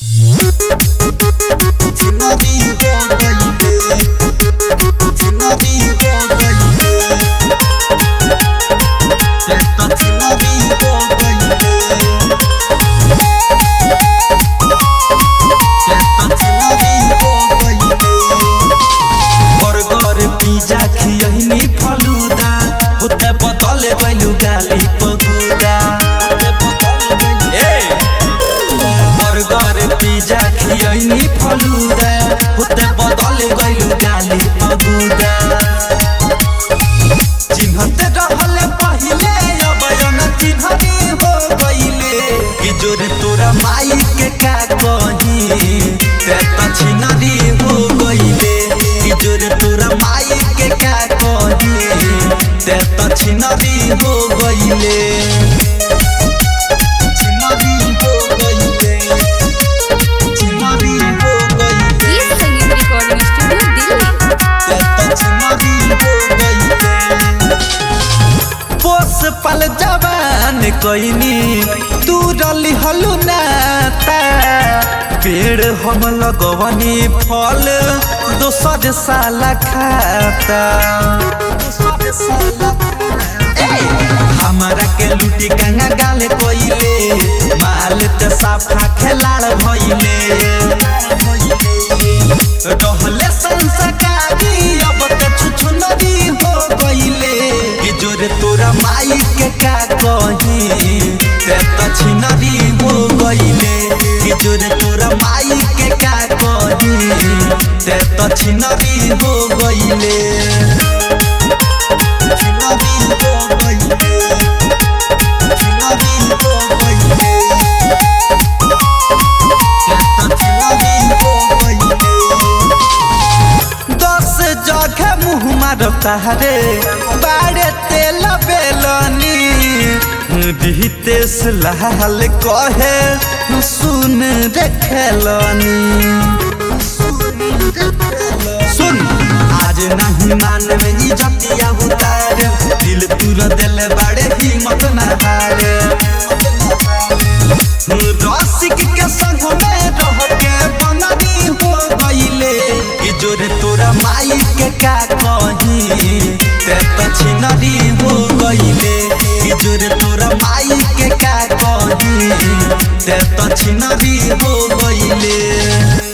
burger pizza खियहिनी फलूदा होते बदले बैलू गाली पगुदा ए बर्गर पिज्जा खियहिनी फलूदा होते बदले बैलू गाली पगुदा चिन्हते रहले पहिले अब यन चिन्हनी हो गइले कि जोरे तोरा माई के का कही ते त छिनरी हो गइले कि जोरे तोरा माई के का कही ते त छिनरी हो गइले छिनरी हो गइले छिनरी हो गइले ये संगीत रिकॉर्डिंग स्टूडियो दिल्ली पोस पल जवान कोइनी तू रली हलु नाता पेड़ हम लगवनी फल दोसर साला खाता ए, हमरा के लूटी गंगा गाल कोइले माल त साफा खेलाड़ भइले रहले संस्कारी अब त छुछुनरी हो गइले कि जोरे तोरा माई के का कही ते त छिनरी हो गइले कि जोरे तोरा माई के का कही ते त छिनरी हो गइले छिनरी हो गइले छिनरी हो गइले ते त छिनरी हो गइले दस जगह मुँह मारता रे बाड़े तेल बेलनी रितेश लाल कहे सुन रे खेलनी सुन आज नहीं मान में इज्जतिया उतार दिल तुर दिल बाड़े हिम्मत न हारे रसिक के संग में रह के बननी हो गइले कि जोरे तोरा माई के का कही ते त छिनरी हो गइले कि जोरे तोरा माई के का कही ते त छिनरी हो गइले